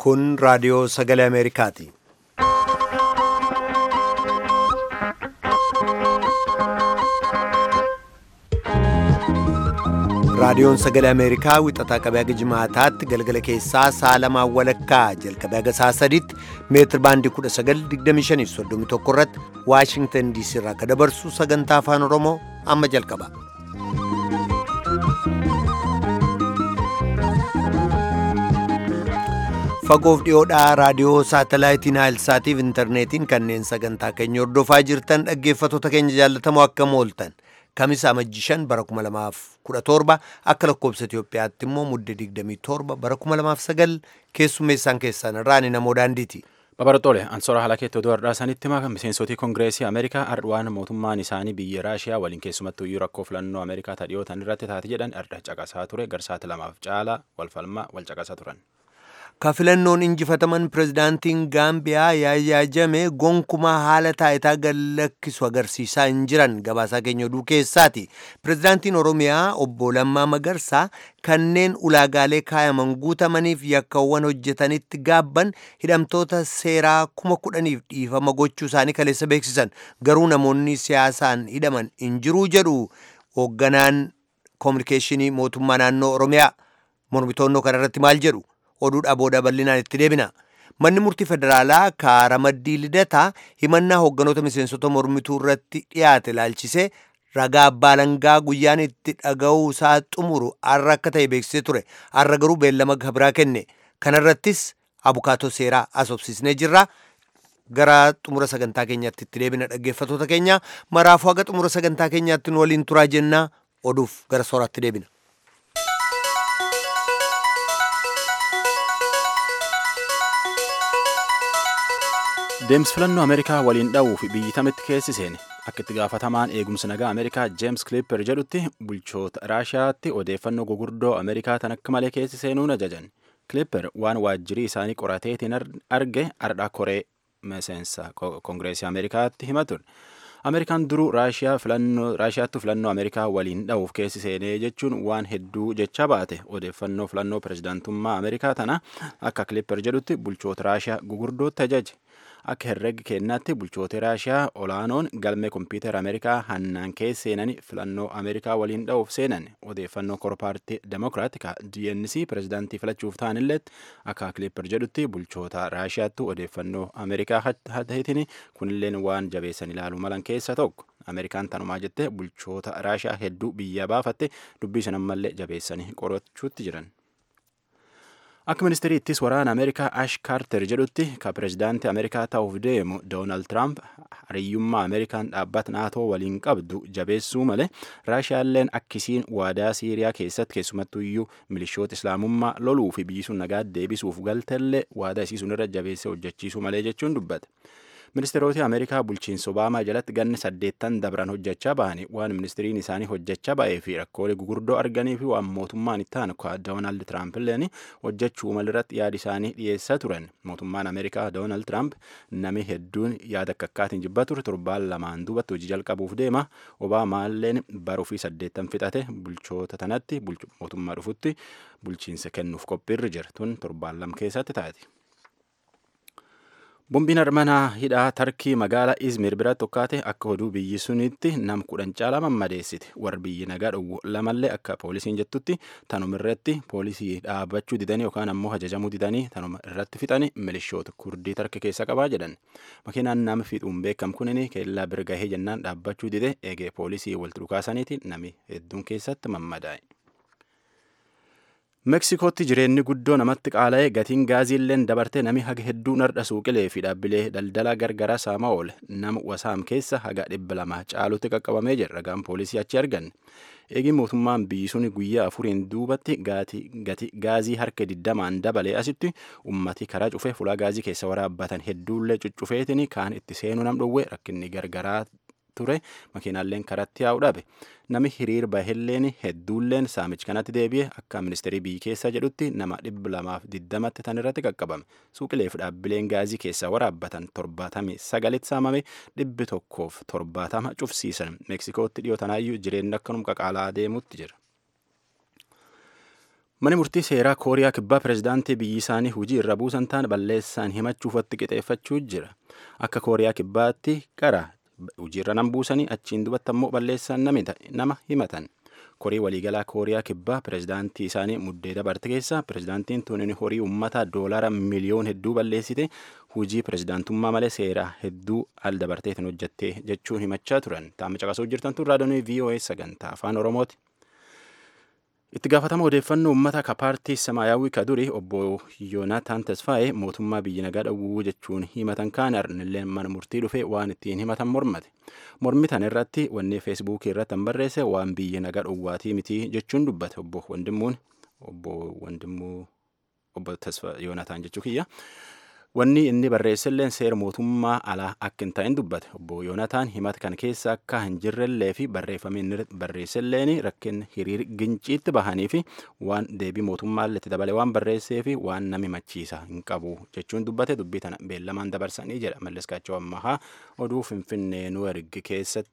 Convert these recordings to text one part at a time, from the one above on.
Kun raadiyoo sagalee Ameerikaati. Raadiyoon sagalee Ameerikaa wixataa qabee haga jimaataatti galgala keessaa sa'a lamaan walakkaa jalqabee haga sa'a sadiitti meetir baandii 1925 irratti Waashingtan DC irraa akka dabarsu sagantaa afaan Oromoo amma jalqaba. Fagoof dhiyoodhaa raadiyoo saatalaayitiin Naayilsaatiif intarneetiin kanneen sagantaa keenya hordofaa jirtan dhaggeeffattoota keenya jaallatamoo akkam ooltan. Kamisa amajjii shan bara 2017 akka lakkoobsa Itoophiyaatti immoo mudde 27 bara 2009 keessummeessaan keessan irraan namoo daandiiti. Babartoole ansoora haala keetti oduu har'aa sanitti maka miseensotii koongireesii Ameerikaa ardwaan mootummaan isaanii biyya Raashiyaa waliin keessumattuu iyyuu rakkoo filannoo Ameerikaa tadhiyootan irratti taate jedhan arda caqasaa ture garsaati lamaaf caalaa walfalmaa wal caqasaa turan. Ka filannoon injifataman pirezidaantiin Gaambiyaa Yaayyaa Jame gonkumaa haala taayitaa gallakkisu agarsiisaa hin jiran gabaasaa keenya oduu keessaati. Pirezidaantiin Oromiyaa obbo Lammaa Magarsaa kanneen ulaagaalee kaayaman guutamaniif yakkawwan hojjetanitti gaabban hidhamtoota seeraa kuma kudhaniif dhiifama gochuu isaanii kaleessa beeksisan. Garuu namoonni siyaasaan hidhaman hin jiruu jedhu hoogganaan koominikeeshinii mootummaa naannoo Oromiyaa. Mormitoonnoo kanarratti maal jedhu? oduudhaa booda bal'inaan itti deebina. Manni murtii federaalaa kaara maddii lidataa himannaa hoogganoota miseensota mormituu irratti dhiyaate ilaalchisee ragaa abbaa langaa guyyaan itti dhaga'uu isaa xumuru har'a akka ta'e beeksisee ture. Har'a garuu beellama gabiraa kenne. Kanarrattis abukaatoo seeraa asobsiisnee jirra. Gara xumura sagantaa keenyaatti itti deebina dhaggeeffattoota keenya maraafuu haga xumura sagantaa keenyaatti nu waliin turaa jennaa oduuf gara sooraatti deebina. deemsi filannoo ameerikaa waliin dha'uuf biyyi tamitti keessi seene akka itti gaafatamaan eegumsa nagaa ameerikaa jeems kliipper jedhutti bulchoota raashiyaatti odeeffannoo gugurdoo ameerikaa tan akka malee keessi seenuun ajajan kliipper waan waajjirii isaanii qorateetiin arge ardhaa koree miseensa koongireesii ameerikaatti hima ture ameerikaan duruu raashiyaatti filannoo ameerikaa waliin dha'uuf keessi seenee jechuun waan hedduu jecha baate odeeffannoo filannoo pirezidaantummaa ameerikaa tana akka kliipper jedhutti bulchoota raashiyaa gugurdootti ajaje akka herrega kennaatti bulchoota raashiyaa olaanoon galmee kompiitara ameerikaa hannaan keessa seenanii filannoo ameerikaa waliin dha'uuf seenan odeeffannoo korpaartii demokiraatika dnc pirezidaantii filachuuf ta'anillee akka kliipper jedhutti bulchoota raashiyaatti odeeffannoo ameerikaa hateetiin kunilleen waan jabeessan ilaaluu malan keessa tokko ameerikaan tanumaa jette bulchoota raashiyaa hedduu biyya baafatte dubbii san ammallee jabeessanii qorachuutti jiran. Akka ministeerii ittis waraana Ameerikaa Ash Kaarter jedhutti ka pirezidaantii Ameerikaa ta'uuf deemu Doonaald Tiraamp hariyyummaa Ameerikaan dhaabbata naatoo waliin qabdu jabeessuu malee Raashiyaalleen akkisiin waadaa Siiriyaa keessatti keessumattuu iyyuu milishoota Islaamummaa loluu fi biyyi sun nagaa deebisuuf galtellee waadaa isii sun irra jabeessee hojjechiisuu malee jechuun dubbate. ministeeroti ameerikaa bulchiinsa obaamaa jalatti ganni saddeettan dabran hojjechaa bahanii waan ministiriin isaanii hojjechaa ba'ee fi rakkoolee gugurdoo arganii fi waan mootummaan itti aanu doonaald tiraamp illeen hojjechuu malirratti yaada isaanii dhiyeessaa turan mootummaan ameerikaa doonaald tiraamp nami hedduun yaada akka akkaatiin jibbaa ture torbaan lamaan duubatti hojii jalqabuuf deema obaamaalleen baruu fi saddeettan fixate bulchoota tanatti mootummaa dhufutti bulchiinsa kennuuf qophiirra jira tun torbaan lama keessatti taati. Bombiin armanaa hidhaa tarkii magaalaa Izmir bira tokkaate akka oduu biyyi sunitti nam kudhan caalaa mammadeessite warri biyyi nagaa dhowwu lamallee akka poolisiin jettutti tanuma irratti poolisii dhaabbachuu didanii yookaan ammoo ajajamuu didanii tanuma irratti fixanii milishoota kurdii tarka keessa qabaa jedhan makiinaan nama fiixuun beekam kunin keellaa bira gahee jennaan dhaabbachuu dide eegee poolisii walitti dhukaasaniitiin nami hedduun keessatti mammadaa'e. Meksikootti jireenyi guddoo namatti qaala'ee gatiin gaaziilleen dabartee nami haga hedduu nardha suuqilee fi dhaabbilee daldalaa gargaraa saamaa oole nama wasaam keessa haga dhibba lama caalutti qaqqabamee jira ragaan poolisii achi arganne. Eegii mootummaan biyyi suni guyyaa afuriin duubatti gati gaazii harka digdamaan dabalee asitti ummati karaa cufee fulaa gaazii keessa waraabbatan hedduullee cuccufeetiin kaan itti seenuu nam dhowwee rakkinni gargaraa ture makiinaalleen karatti yaa'u dhabe nami hiriir bahelleen hedduulleen saamichi kanatti deebi'e akka ministeerii biyyi keessa jedhutti nama dhibba lamaaf digdamatti tan irratti qaqqabame suuqileef dhaabbileen gaazii keessaa waraabbatan torbaatamii sagalitti saamame dhibbi tokkoof torbaatama cufsiisan meeksikootti dhiyootanaayyuu jireenyi akkanum qaqaalaa deemutti jira. Mani murtii seeraa Kooriyaa kibbaa pireezidaantii biyyi isaanii hujii irra buusan ta'an balleessaan himachuufatti qixeeffachuu jira. Akka Kooriyaa kibbaatti qara hojiirra nan buusanii achiin dubatti ammoo balleessaan nama himatan. Korii waliigalaa Kooriyaa kibbaa pireezidaantii isaanii muddee dabarte keessa pireezidaantiin tuniin horii uummataa doolaara miliyoon hedduu balleessite hujii pireezidaantummaa malee seeraa hedduu al dabarteetiin hojjattee jechuun himachaa turan. Taa'amma caqasuu jirtan tun raadiyoon VOA sagantaa afaan Oromooti. Itti gaafatama odeeffannoo uummata ka paartii Samaayyaawwii ka duri obbo Yoonataan Tasfaayee mootummaa biyya nagaa dhowwuu jechuun himatan kaan arnillee mana murtii dhufe waan ittiin himatan mormate. Mormi tan irratti wanni feesbuukii irratti han barreesse waan biyya nagaa dhowwaatii mitii jechuun dubbate obbo Wandimmuun obbo Wandimmuu obbo Tasfa Yoonataan jechuu kiyya. Wanni inni barreesselleen seera mootummaa alaa akka hin ta'in dubbate obbo Yoonataan himata kana keessa akka hin jirrellee fi barreeffamni inni barreesselleen rakkina hiriir ginciitti bahanii fi waan deebii mootummaallee itti dabale waan barreessee fi waan nama himachiisa hin qabu jechuun dubbate dubbii tana beellamaan dabarsanii jedha mallas kaachoo ammahaa oduu finfinnee nu ergi keessatti.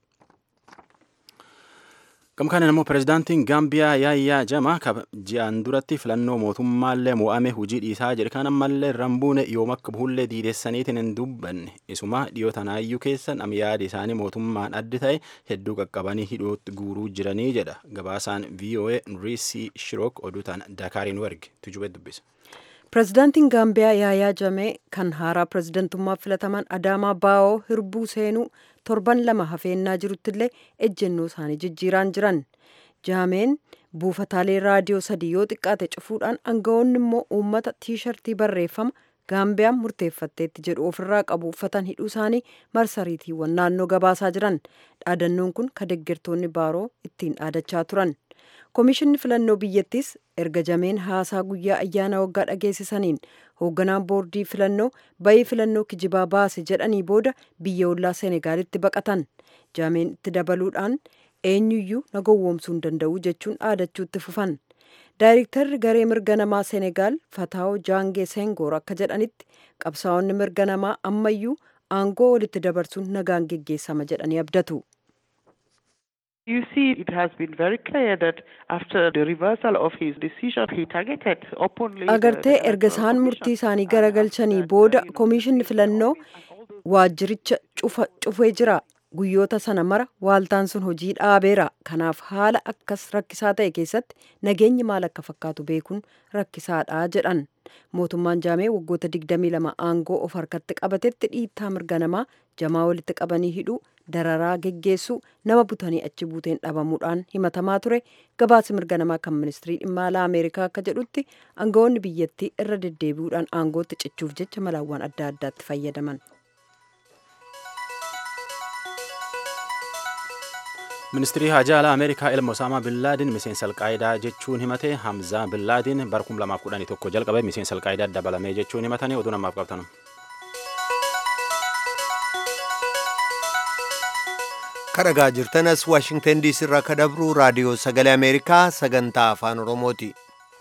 Gamkaan immoo pireezidaantiin Gaambiyaa Yaayyaa Jama ji'aan duratti filannoo mootummaallee mo'ame hujii dhiisaa jedhe kan ammallee rambuune yoom akka buhullee diidessaniitiin hin dubbanne isuma dhiyoo tanaayyuu keessa nam yaada isaanii mootummaan addi ta'e hedduu qaqqabanii hidhootti guuruu jiranii jedha gabaasaan VOA Nriisi Shirook oduu tana Dakaariin warge tujube dubbisa. Pireezidaantiin Gaambiyaa Yaayaa Jamee kan haaraa pireezidantummaa filataman Adaamaa Baawoo hirbuu seenuu torban lama hafeennaa jiruttillee ejjennoo isaanii jijjiiraan jiran. Jaameen buufataalee raadiyoo sadii yoo xiqqaate cufuudhaan aangawoonni immoo uummata tiishartii barreeffama Gaambiyaan murteeffatteetti jedhu ofirraa qabu uffatan hidhuu isaanii marsariitiiwwan naannoo gabaasaa jiran. Dhaadannoon kun ka deeggartoonni baaroo ittiin dhaadachaa turan. Komishinni filannoo biyyattiis erga jameen haasaa guyyaa ayyaana waggaa dhageessisaniin hoogganaan boordii filannoo bayii filannoo kijibaa baase jedhanii booda biyya ollaa Senegaalitti baqatan. Jameen itti dabaluudhaan eenyuyyuu na gowwoomsuu hin danda'u jechuun dhaadachuutti fufan. Daayirektarri garee mirga namaa Senegaal Fataawoo Jaangee Sengoor akka jedhanitti qabsaa'onni mirga namaa ammayyuu aangoo walitti dabarsuun nagaan geggeessama jedhanii abdatu. You see, it has been very clear that after the reversal of his decision, he targeted openly. Agartee erga isaan murtii isaanii garagalchanii booda komishinni filannoo waajjiricha cufee jira. Guyyoota sana mara waaltaan sun hojii dhaabeera. Kanaaf haala akkas rakkisaa ta'e keessatti nageenyi maal akka fakkaatu beekuun rakkisaadha jedhan. Mootummaan jaamee waggoota 22 aangoo of harkatti qabatetti dhiittaa mirga namaa jamaa walitti qabanii hidhuu dararaa geggeessuu nama butanii achi buuteen dhabamuudhaan himatamaa ture gabaasi mirga namaa kan ministirii dhimma alaa ameerikaa akka jedhutti aangawoonni biyyattii irra deddeebi'uudhaan aangootti cichuuf jecha malaawwan adda addaatti fayyadaman. ministirii hajaa alaa ameerikaa ilma osaamaa billaadin miseensa alqaayidaa jechuun himate hamzaa billaadin bara 2011 jalqabe miseensa alqaayidaa dabalamee jechuun himatanii oduu namaaf qabatan. kadhagaa jirtanas waashingtan diisii irraa ka dabru raadiyoo sagalee ameerikaa sagantaa afaan oromooti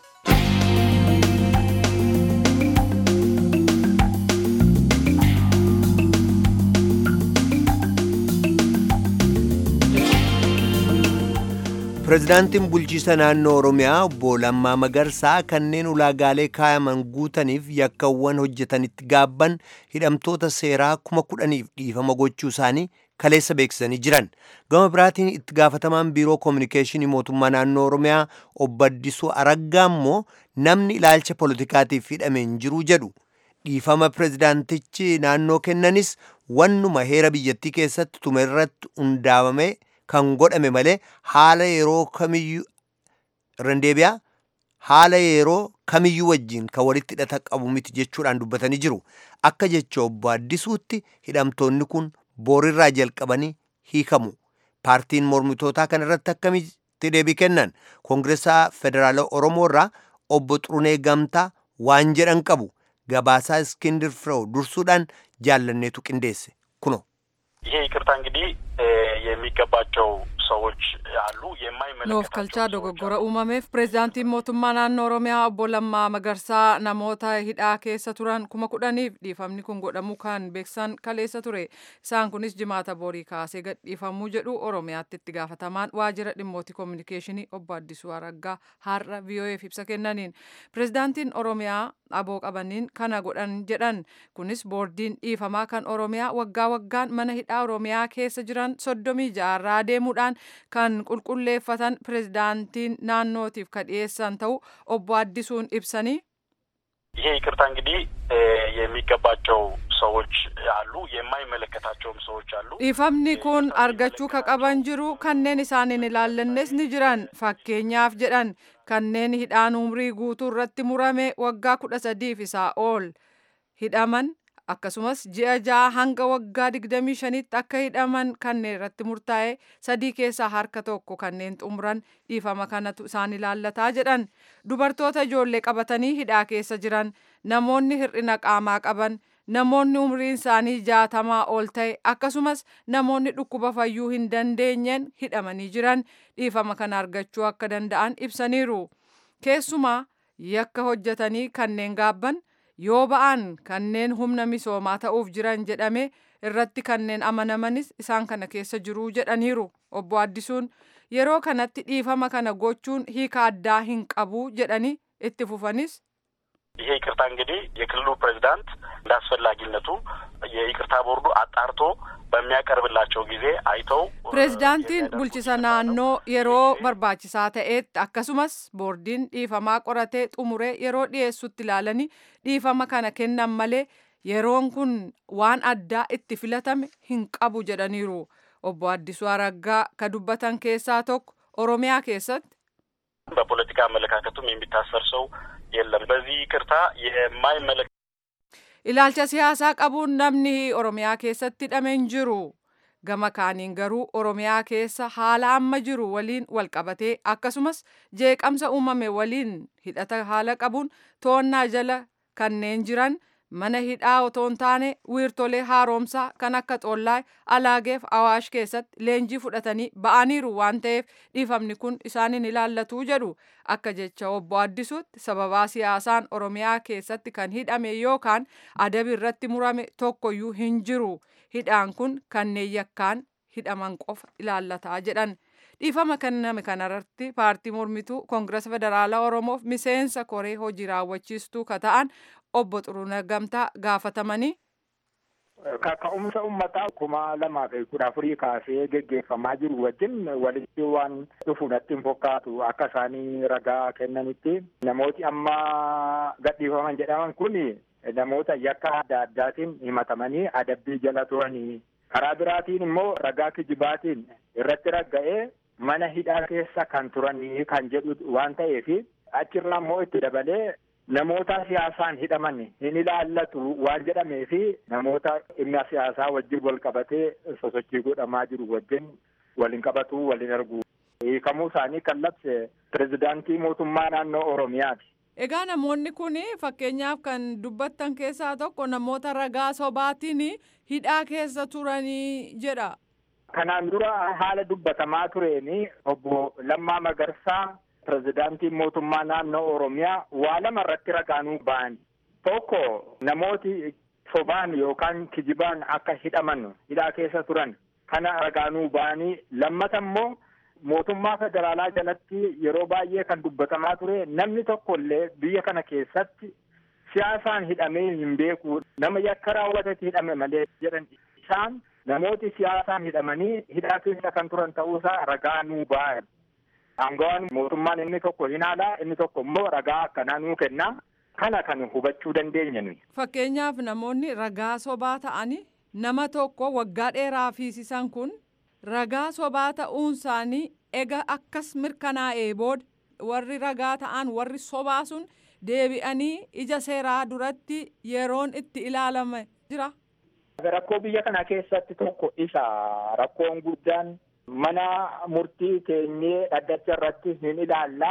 pireezidaantiin bulchiisa naannoo oromiyaa obbo Lammaa Magarsaa kanneen ulaagaalee kaayaman guutaniif yakkawwan hojjetanitti gaabban hidhamtoota seeraa kuma kudhaniif dhiifama gochuu isaanii kaleessa beeksisanii jiran gama biraatiin itti gaafatamaan biiroo koominikeeshinii mootummaa naannoo oromiyaa obbo Addisuu Araggaa immoo namni ilaalcha poolitikaatiif hidhame hin jiru jedhu dhiifama pireezidaantichi naannoo kennanis wannuma heera biyyattii keessatti tume irratti hundaa'ame kan godhame malee haala yeroo kamiyyuu irran deebi'aa haala yeroo kamiyyuu wajjin kan walitti hidhata qabu miti jechuudhaan dubbatanii jiru akka jecha obbo Addisuutti hidhamtoonni kun boorirraa jalqabanii hiikamu paartiin mormitootaa kan irratti akkamitti deebii kennan koongireesaa federaala oromoo irraa obbo Xurunee Gamtaa waan jedhan qabu gabaasaa iskindir firew dursuudhaan jaallanneetu qindeesse kuno ይሄ ይቅርታ እንግዲህ የሚገባቸው ሰዎች አሉ። Nuuf የማይመለከታቸው kalchaa ሰዎች dogoggora አሉ። uumameef pireezidaantiin mootummaa naannoo Oromiyaa obbo Lammaa Magarsaa namoota hidhaa keessa turan kuma kudhaniif dhiifamni kun godhamuu kan beeksisan kaleessa ture. Isaan kunis jimaata borii kaasee gadhiifamuu jedhu Oromiyaatti itti gaafatamaan waajjira dhimmoota koominikeeshinii obbo Addisuu Araggaa har'a VOA'f ibsa kennaniin. Pireezidaantiin Oromiyaa aboo qabaniin kana godhan jedhan kunis boordiin dhiifamaa kan Oromiyaa waggaa waggaan mana hidhaa Oromiyaa keessa jiran soddomii ja'arraa deemuudhaan kan qulqulleeffatan pireezidaantiin naannootiif ka dhiyeessan ta'u obbo Addisuun ibsanii ይሄ ይቅርታ እንግዲህ እ የሚገባቸው ሰዎች አሉ፣ የማይመለከታቸውም ሰዎች አሉ። dhiifamni kun argachuu ka qaban jiru kanneen isaan hin ilaallannes ni jiran fakkeenyaaf jedhan kanneen hidhaan umrii guutuu irratti murame waggaa kudha sadiif isaa ol hidhaman akkasumas ji'a ja'a hanga waggaa digdamii shanitti akka hidhaman kanneen irratti murtaa'e sadii keessaa harka tokko kanneen xumuran dhiifama kanatu isaan ilaallataa jedhan dubartoota ijoollee qabatanii hidhaa keessa jiran namoonni hir'ina qaamaa qaban namoonni umriin isaanii jaatamaa ol ta'e akkasumas namoonni dhukkuba fayyuu hin dandeenyeen hidhamanii jiran dhiifama kana argachuu akka danda'an ibsaniiru keessumaa yakka hojjetanii kanneen gaabban yoo ba'an kanneen humna misoomaa ta'uuf jiran jedhame irratti kanneen amanamanis isaan kana keessa jiruu jedhaniiru obbo Addisuun yeroo kanatti dhiifama kana gochuun hiika addaa hin qabu jedhanii itti fufanis ይሄ ይቅርታ እንግዲህ የክልሉ ፕሬዚዳንት እንደ አስፈላጊነቱ የይቅርታ ቦርዱ አጣርቶ በሚያቀርብላቸው ጊዜ አይተው pireezidaantiin የሚያደርጉት bulchisa ይቅርታ ነው። naannoo yeroo barbaachisaa ta'etti akkasumas boordiin dhiifamaa qoratee xumuree yeroo dhiyeessutti ilaalanii dhiifama kana kennan malee yeroon kun waan addaa itti filatame hin qabu jedhaniiru obbo Addisuu Araggaa ka dubbatan keessaa tokko Oromiyaa keessatti በፖለቲካ አመለካከቱም የሚታሰር ሰው የለም። በዚህ ይቅርታ የማይመለከ ilaalcha siyaasaa qabuun namni Oromiyaa keessatti hidhame hin jiru. Gama kaaniin garuu Oromiyaa keessa haala amma jiru waliin walqabatee akkasumas jeeqamsa uumame waliin hidhata haala qabuun to'annaa jala kanneen jiran mana hidhaa otoo hin taane wiirtolee haaromsaa kan akka Xollaa Alaageef Awaash keessatti leenjii fudhatanii ba'aniiru waan ta'eef dhiifamni kun isaanin ilaallatu jedhu akka jecha obbo Addisuutti sababaa siyaasaan Oromiyaa keessatti kan hidhame yookaan adabi irratti murame tokkoyyuu hin jiru hidhaan kun kanneen yakkaan hidhaman qofa ilaallataa jedhan. dhiifama kenname kanarratti paartii mormituu koongirasa federaalaa oromoof miseensa koree hojii raawwachiistuu ka ta'an obbo Xuruunaa Gamtaa gaafatamanii Kaka'umsa uummataa kuma lamaa fi kudha afurii kaasee geggeeffamaa jiru wajjin walitti waan dhufu natti hin fakkaatu akka isaanii ragaa kennanitti namooti amma gadhiifaman jedhaman kun namoota yakka adda addaatiin himatamanii adabbii jala turanii karaa biraatiin immoo ragaa kijibaatiin irratti ragga'ee mana hidhaa keessa kan turanii kan jedhu waan ta'eef achirraa immoo itti dabalee namoota siyaasaan hidhaman hin ilaallatu waan jedhameef namoota dhimma siyaasaa wajjin wal qabatee sosochii godhamaa jiru wajjin waliin qabatu waliin argu hiikamuu isaanii kan labse pirezidaantii mootummaa naannoo oromiyaati. Egaa namoonni kun fakkeenyaaf kan dubbattan keessaa tokko namoota ragaa sobaatiin hidhaa keessa turanii jedha. Kanaan dura haala dubbatamaa tureeni obbo Lammaa Magarsaa pirezidaantiin mootummaa naannoo Oromiyaa waa lama irratti ragaanuu ba'an. Tokko namooti sobaan yookaan kijibaan akka hidhaman hidhaa keessa turan kana ragaanuu ba'anii lammata immoo mootummaa federaalaa jalatti yeroo baay'ee kan dubbatamaa ture namni tokko illee biyya kana keessatti siyaasaan hidhamee hin beeku nama yakka raawwatetti hidhame malee jedhan isaan namooti siyaasaan hidhamanii hidhaa keessa kan turan ta'uusaa ragaa nuu ba'an. Aangawaan mootummaan inni tokko hin haalaa inni tokko immoo ragaa akkanaa nuu kenna. Kana kan hubachuu dandeenya nuyi. Fakkeenyaaf namoonni ragaa sobaa ta'anii nama tokko waggaa dheeraa fiisisan kun ragaa sobaa ta'uun isaanii ega akkas mirkanaa'ee booda warri ragaa ta'an warri sobaa sun deebi'anii ija seeraa duratti yeroon itti ilaalame jira. Rakkoo biyya kana keessatti tokko isa rakkoon guddaan mana murtii keenyee dhaddacha irratti hin ilaalla.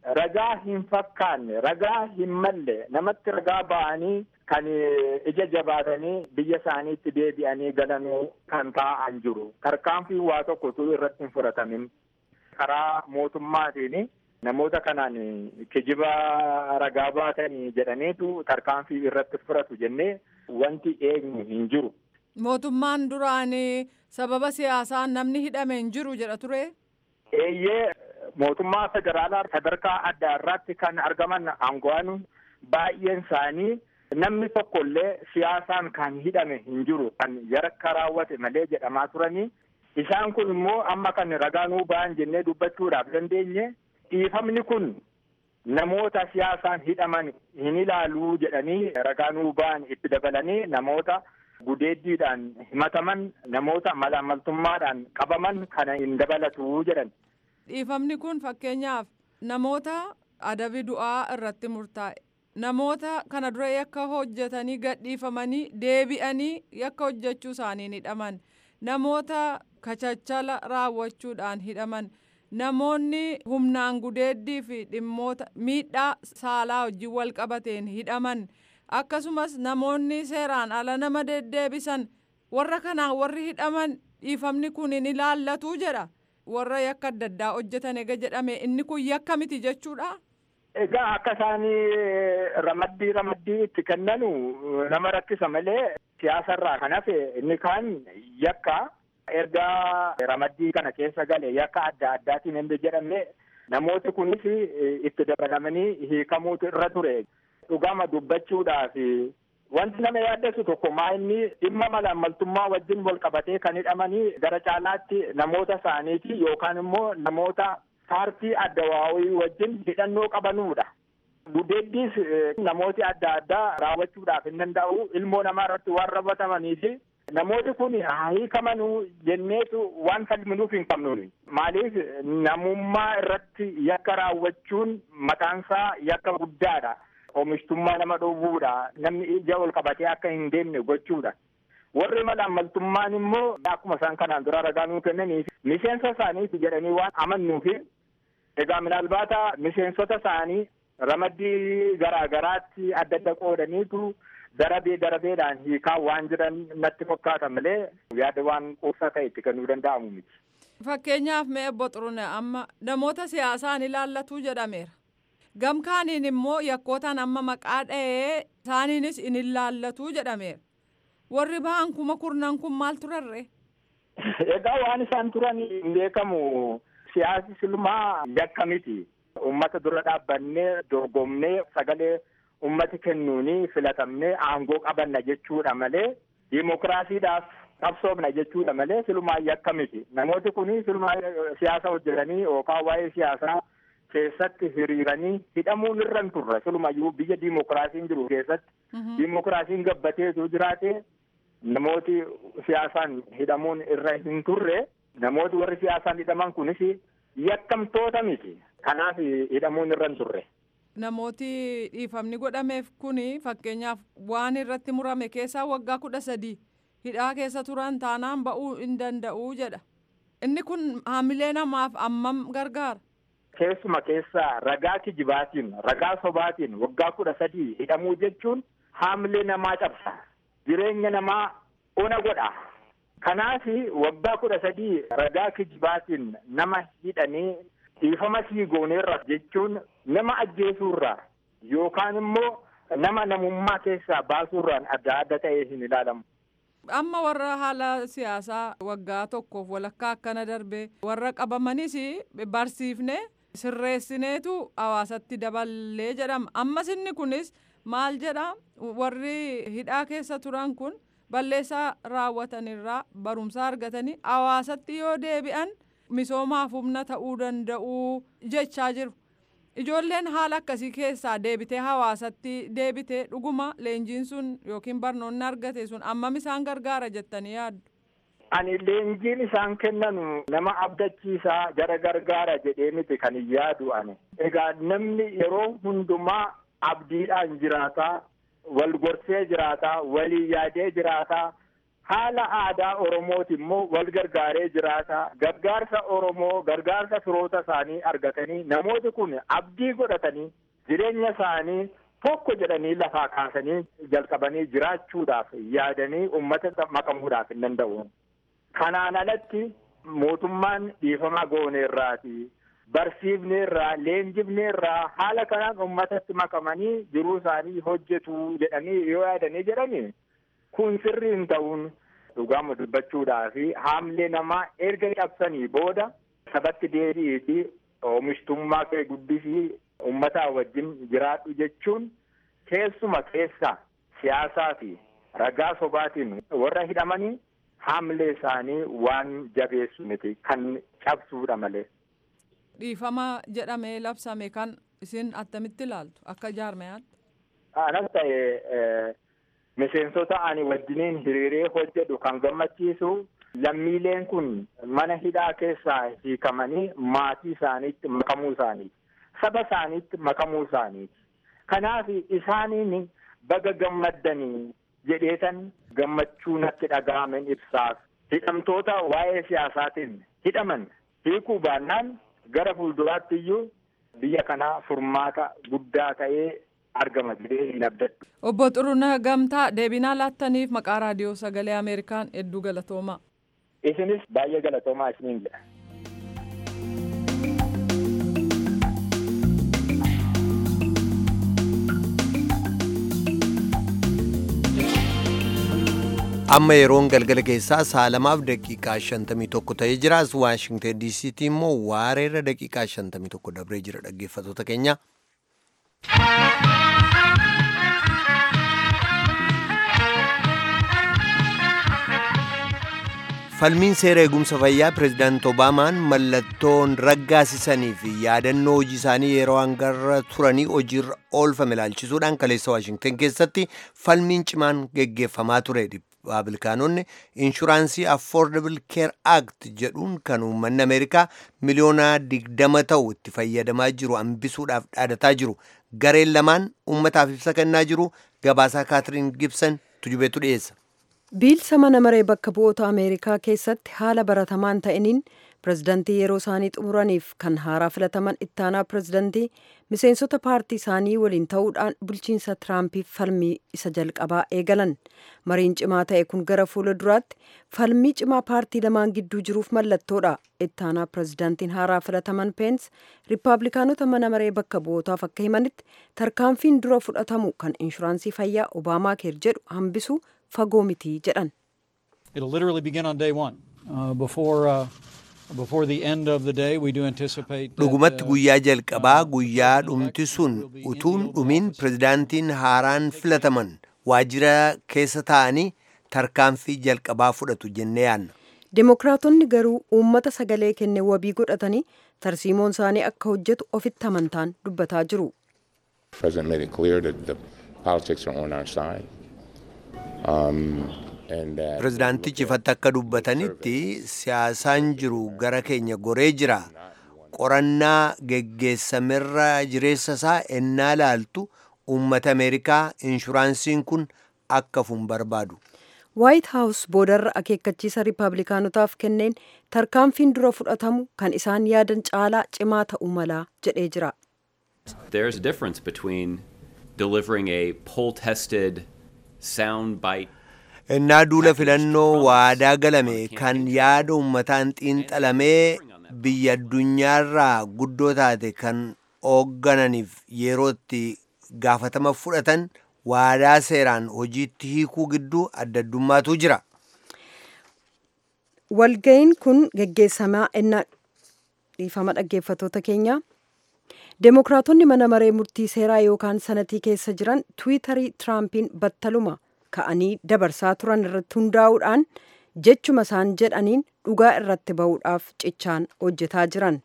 ragaa hin fakkaanne ragaa hin malle namatti ragaa ba'anii kan ija jabaatanii biyya isaaniitti deebi'anii galanuu kan taa'an jiru tarkaanfii waa tokko utuu irratti hin fudhatamin karaa mootummaatiin namoota kanaan kijiba ragaa baatanii jedhaniitu tarkaanfii irratti fudhatu jennee wanti eegnu hin jiru. Mootummaan duraan sababa siyaasaan namni hidhame hin jiru jedha ture. Eeyyee mootummaa federaalaa sadarkaa adda irratti kan argaman aango'an baay'een isaanii namni tokko illee siyaasaan kan hidhame hin jiru kan yakka raawwate malee jedhamaa turanii isaan kun immoo amma kan ragaa nuu ba'an jennee dubbachuudhaaf dandeenye dhiifamni kun namoota siyaasaan hidhaman hin ilaaluu jedhanii ragaa nuu ba'an itti dabalanii namoota gudeeddiidhaan himataman namoota malaammaltummaadhaan qabaman kana hin dabalatu jedhan. Dhiifamni kun fakkeenyaaf namoota adabi du'aa irratti murtaa'e namoota kana dura yakka hojjetanii gadhiifamanii deebi'anii yakka hojjechuu isaaniin hidhaman namoota kachachala raawwachuudhaan hidhaman namoonni humnaan gudeeddii fi dhimmoota miidhaa saalaa wajjin wal qabateen hidhaman akkasumas namoonni seeraan ala nama deddeebisan warra kanaan warri hidhaman dhiifamni kun hin ilaallatu jedha. warra yakka adda addaa hojjetan ega jedhame inni kun yakka miti jechuudha. Egaa akka isaanii ramaddii ramaddii itti kennanu nama rakkisa malee siyaasarraa kan hafe inni kaan yakka erga ramaddii kana keessa gale yakka adda addaatiin hin jedhamne namooti kunis itti dabalamanii hiikamuutu irra ture. Dhugama dubbachuudhaaf wanti nama yaaddessu tokko maa inni dhimma malaammaltummaa wajjin wal qabatee kan hidhamanii gara caalaatti namoota isaaniiti yookaan immoo namoota paartii adda waawii wajjin hidhannoo qabanuudha. Gudeeddiis namooti adda addaa raawwachuudhaaf hin danda'u ilmoo namaa irratti waan raawwatamanii fi namooti kun haa hiikamanuu jenneetu waan falminuuf hin qabnuuni. Maaliif namummaa irratti yakka raawwachuun mataansaa yakka guddaadha. oomishtummaa nama dhowwuudha namni ija ol qabatee akka hin deemne gochuudha warri malaammaltummaan immoo akkuma isaan kanaan dura ragaa nuu kennaniif miseensa isaaniiti jedhanii waan amannuufi egaa minaalbaata miseensota isaanii ramaddii garaa garaatti adda adda qoodaniitu darabee darabeedhaan hiikaa waan jiran natti fakkaata malee yaada waan quubsaa ta'e itti kennuu danda'amu miti. Fakkeenyaaf mee obbo Xurune amma namoota siyaasaan ilaallatu jedhameera. gamkaaniin immoo yakkootaan amma maqaa dha'ee isaaniinis in ilaallatu jedhameera warri ba'an kuma kurnan kun maal turarre. Egaa waan isaan turan hin beekamu siyaasi silmaa yakka miti ummata dura dhaabbannee dorgomnee sagalee ummati kennuuni filatamnee aangoo qabanna jechuudha malee dimokiraasiidhaaf qabsoofna jechuudha malee silumaa yakka miti namooti kun silumaa siyaasa hojjetanii yookaan waa'ee siyaasaa keessatti hiriiranii hidhamuun irra hin turre silumayyuu biyya diimokiraasiin jiru keessatti diimokiraasiin gabbateetu jiraate namooti siyaasaan hidhamuun irra hin turre namooti warri siyaasaan hidhaman kunis yakkamtoota miti kanaaf hidhamuun irra hin turre. Namooti dhiifamni godhameef kuni fakkeenyaaf waan irratti murame keessaa waggaa kudha sadii hidhaa keessa turan taanaan ba'uu hin danda'u jedha. Inni kun haamilee namaaf ammam gargaara. Keessuma keessaa ragaa kijibaatiin ragaa sobaatiin waggaa kudha sadii hidhamuu jechuun haamilee namaa cabsa. Jireenya namaa ona godha. Kanaaf waggaa kudha sadii ragaa kijibaatiin nama hidhanii dhiifama sii gooneerra jechuun nama ajjeesuurraa yookaan immoo nama namummaa keessaa baasuurraan adda adda ta'ee hin ilaalamu. Amma warra haala siyaasaa waggaa tokkoof walakkaa akkana darbe warra qabamanis barsiifne sirreessineetu hawaasatti daballee jedhama. Ammas inni kunis maal jedha warri hidhaa keessa turan kun balleessaa raawwatanirraa barumsa argatanii hawaasatti yoo deebi'an misoomaaf humna ta'uu danda'u jechaa jiru. Ijoolleen haala akkasii keessaa deebitee hawaasatti deebitee dhuguma leenjiin sun yookiin barnoonni argate sun ammam isaan gargaara jettanii yaaddu. Ani leenjiin isaan kennanu nama abdachiisaa jara gargaara jedhee miti kan yaadu ani. Egaa namni yeroo hundumaa abdiidhaan jiraataa, wal gorsee jiraataa, walii yaadee jiraataa, haala aadaa Oromooti immoo wal gargaaree jiraata. Gargaarsa Oromoo gargaarsa firoota isaanii argatanii namooti kun abdii godhatanii jireenya isaanii tokko jedhanii lafaa kaasanii jalqabanii jiraachuudhaaf yaadanii uummata makamuudhaaf hin danda'u. Kanaan alatti mootummaan dhiifama gooneerraati. Barsiifneerraa leenjifneerraa haala kanaan uummatatti makamanii jiruu isaanii hojjetu jedhanii yoo yaadanii jedhani kun sirrii hin ta'uun dhugaama dubbachuudhaa fi haamlee namaa erga cabsanii booda sabatti deebi'ii fi oomishtummaa kee guddisii uummataa wajjin jiraadhu jechuun keessuma keessa siyaasaa fi ragaa sobaatiin warra hidhamanii haamlee isaanii waan jabeessu miti kan cabsuudha malee. Dhiifama jedhamee labsame kan isin attamitti ilaaltu akka jaarmayaatti? Anas ta'e miseensota ani wajjiniin hiriiree hojjedhu kan gammachiisu lammiileen kun mana hidhaa keessaa hiikamanii maatii isaaniitti makamuu isaaniiti. Saba isaaniitti makamuu isaaniiti. Kanaaf isaaniin baga gammaddanii jedheetan gammachuu natti dhaga'amen ibsaaf. Hidhamtoota waa'ee siyaasaatiin hidhaman hiikuu baannaan gara fuulduraatti iyyuu biyya kanaa furmaata guddaa ta'ee argama jedhee hin abdadhu. Obbo Xurunaa Gamtaa deebinaa laattaniif maqaa raadiyoo sagalee Ameerikaan hedduu galatoomaa. Isinis baay'ee galatoomaa isiniin jedha. amma yeroon galgala keessaa saalamaaf daqiiqaa 51 ta'ee jira as waashingten diisiitti immoo waareerra daqiiqaa 51 dabree jira dhaggeeffatoota keenya. falmiin seera eegumsa fayyaa pireezidaant obaamaan mallattoon raggaasisanii fi yaadannoo hojii isaanii yeroo hangarra turanii hojiirra oolfame ilaalchisuudhaan kaleessa waashingten keessatti falmiin cimaan geggeeffamaa ture ripaablikaanonni inshuraansii affordable care act jedhuun kan uummanni ameerikaa miliyoona digdama ta'u itti fayyadamaa jiru hambisuudhaaf dhaadataa jiru gareen lamaan uummataaf ibsa kennaa jiru gabaasaa kaatiriin gibson tujubeetu dhiyeessa. biilsa mana maree bakka bu'oota ameerikaa keessatti haala baratamaan ta'iniin pirezidantii yeroo isaanii xumuraniif kan haaraa filataman ittaanaa pirezidantii miseensota paartii isaanii waliin ta'uudhaan bulchiinsa tiraampiif falmii isa jalqabaa eegalan mariin cimaa ta'e kun gara fuula duraatti falmii cimaa paartii lamaan gidduu jiruuf mallattoodha ittaanaa pirezidantiin haaraa filataman peens riippaabilikaanota mana maree bakka bu'ootaaf akka himanitti tarkaanfiin dura fudhatamu kan inshuraansii fayyaa obaamaa keer jedhu hambisu fagoo miti jedhan. It'll literally begin on day one. Uh, before, uh, before the end of the day, we do anticipate that, dhugumatti uh, guyyaa jalqabaa guyyaa dhumti sun utuun dhumin pirezidaantiin haaraan filataman waajjira keessa taa'anii tarkaanfii jalqabaa fudhatu jennee yaanna. Dimokiraatonni garuu uummata sagalee kenne wabii godhatanii tarsiimoon isaanii akka hojjetu ofitti amantaan dubbataa jiru. The president made it clear that the politics are on our side. Um, and that pirezidaantichi ifatti akka dubbatanitti siyaasaan jiru gara keenya goree jira qorannaa geggeessamerra jireessa isaa ennaa laaltu uummata ameerikaa inshuraansiin kun akka fun barbaadu waayit haawus boodarra akeekkachiisa riippaabilikaanotaaf kenneen tarkaanfiin dura fudhatamu kan isaan yaadan caalaa cimaa ta'uu malaa jedhee jira. There's a difference between delivering a poll tested sound bite ennaa duula filannoo waadaa galame kan yaada uummataan xiinxalamee biyya addunyaarraa guddoo taate kan hooggananiif yerootti gaafatama fudhatan waadaa seeraan hojiitti hiikuu gidduu adda addummaatu jira. Walga'iin kun geggeessamaa ennaa dhiifama dhaggeeffatoota keenya. Deemokiraatonni mana maree murtii seeraa yookaan sanatii keessa jiran tiwiitarii Tiraampiin battaluma ka'anii dabarsaa turan irratti hundaa'uudhaan jechuma isaan jedhaniin dhugaa irratti ba'uudhaaf cichaan hojjetaa jiran.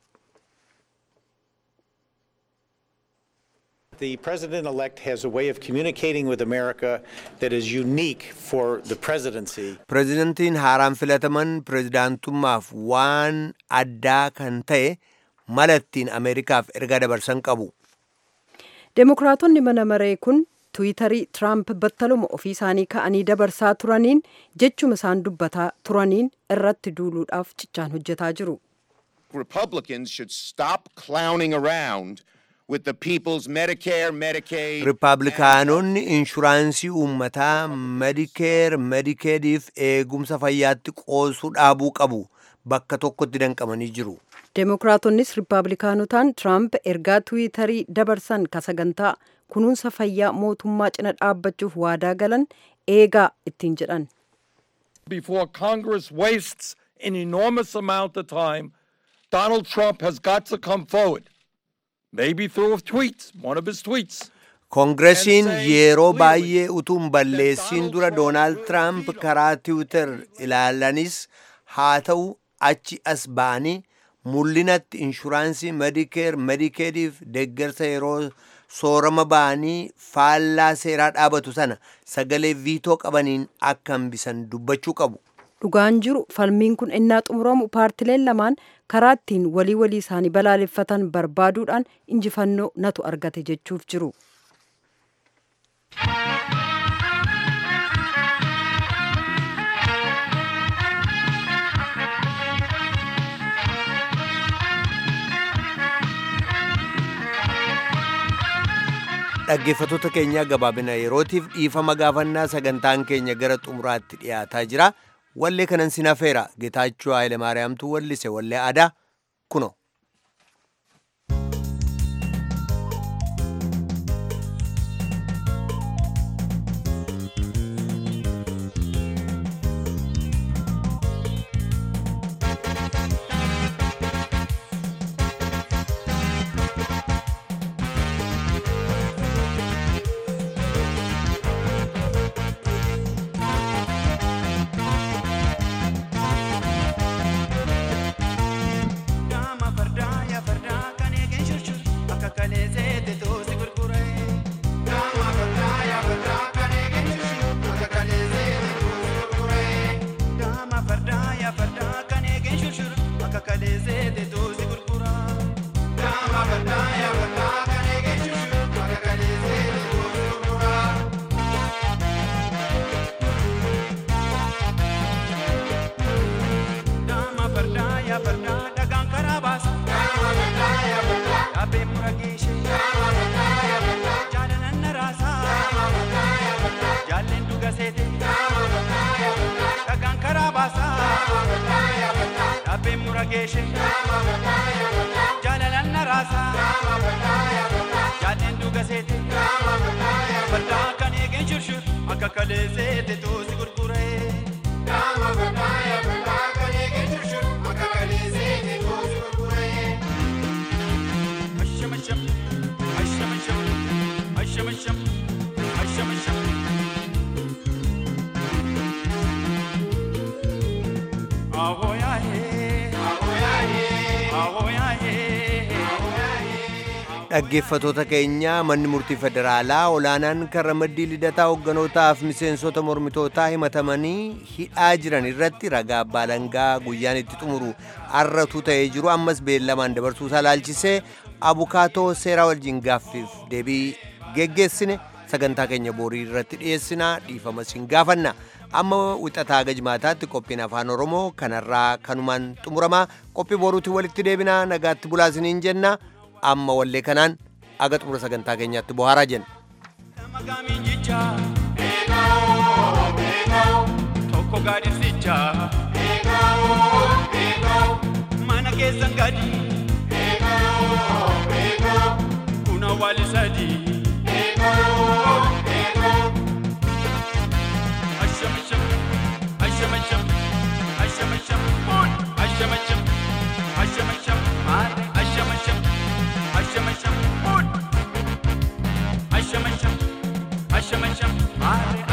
The president elect has a way of communicating with America that is unique for the presidency. Pirezidantiin haaraan filataman pirezidaantummaaf waan addaa kan ta'e mala ittiin Ameerikaaf ergaa dabarsan qabu. Deemokiraatonni mana maree kun tiwiitarii tiraamp battaluma ofii isaanii ka'anii dabarsaa turaniin jechuma isaan dubbataa turaniin irratti duuluudhaaf cichaan hojjetaa jiru. Republicans should stop clowning around with the people's Medicare, Medicaid. Ripaabilikaanonni inshuraansii uummataa Medikeer, Medikeediif eegumsa fayyaatti qoosuu dhaabuu qabu. Bakka tokkotti danqamanii jiru. Deemokiraatoonnis Ripaabilikaanotaan Tiraamp ergaa tiwiitarii dabarsan ka sagantaa kunuunsa fayyaa mootummaa cina dhaabbachuuf waadaa galan eegaa ittiin jedhan. Before Congress wastes an enormous amount of time, Donald Trump has got to come forward, maybe through a tweet, one of his tweets. Koongiresiin yeroo baay'ee utuun balleessiin dura Doonaald Tiraamp karaa tiwiitar ilaalanis haa ta'u achi as ba'anii mul'inatti inshuraansii medikeer medikeediif deeggarsa yeroo soorama ba'anii faallaa seeraa dhaabatu sana sagalee viitoo qabaniin akka hambisan dubbachuu qabu. Dhugaan jiru falmiin kun innaa xumuramu paartileen lamaan karaa ittiin walii walii isaanii balaaleffatan barbaaduudhaan injifannoo natu argate jechuuf jiru. Dhaggeeffattoota keenyaa gabaabina yerootiif dhiifama gaafannaa sagantaan keenya gara xumuraatti dhiyaataa jira. Wallee kanan sinafeera Geetaachoo Hayilemaariyaamtu wallise wallee aadaa kuno. geeshe jaalalaan na raasaa jaalleen dhuga seete fardaa kan eegeen shurshur akka kalee seete toosi gurguree. Asham asham asham asham asham asham asham asham. Dhaggeeffattoota keenya manni murtii federaalaa olaanaan karra maddii lidataa hoogganotaaf miseensota mormitootaa himatamanii hidhaa jiran irratti ragaa abbaa alangaa guyyaan itti xumuru arratu ta'ee jiru ammas beellamaan dabarsuusaa laalchisee abukaatoo seeraa wajjin gaaffiif deebii geggeessine sagantaa keenya boorii irratti dhiyeessinaa dhiifama siin gaafanna amma wixataa gajmaataatti qophiin afaan oromoo kanarraa kanumaan xumuramaa qophii boruutti walitti deebinaa nagaatti bulaa isiniin jenna amma wallee kanaan aga xumura sagantaa keenyaatti bohaaraa jenna. Tokko gaadisicha mana keessan gadi kuna wali sadi ashamasham ashamasham ashamasham ashamasham ashamasham ashamasham ashamasham ashamasham ashamasham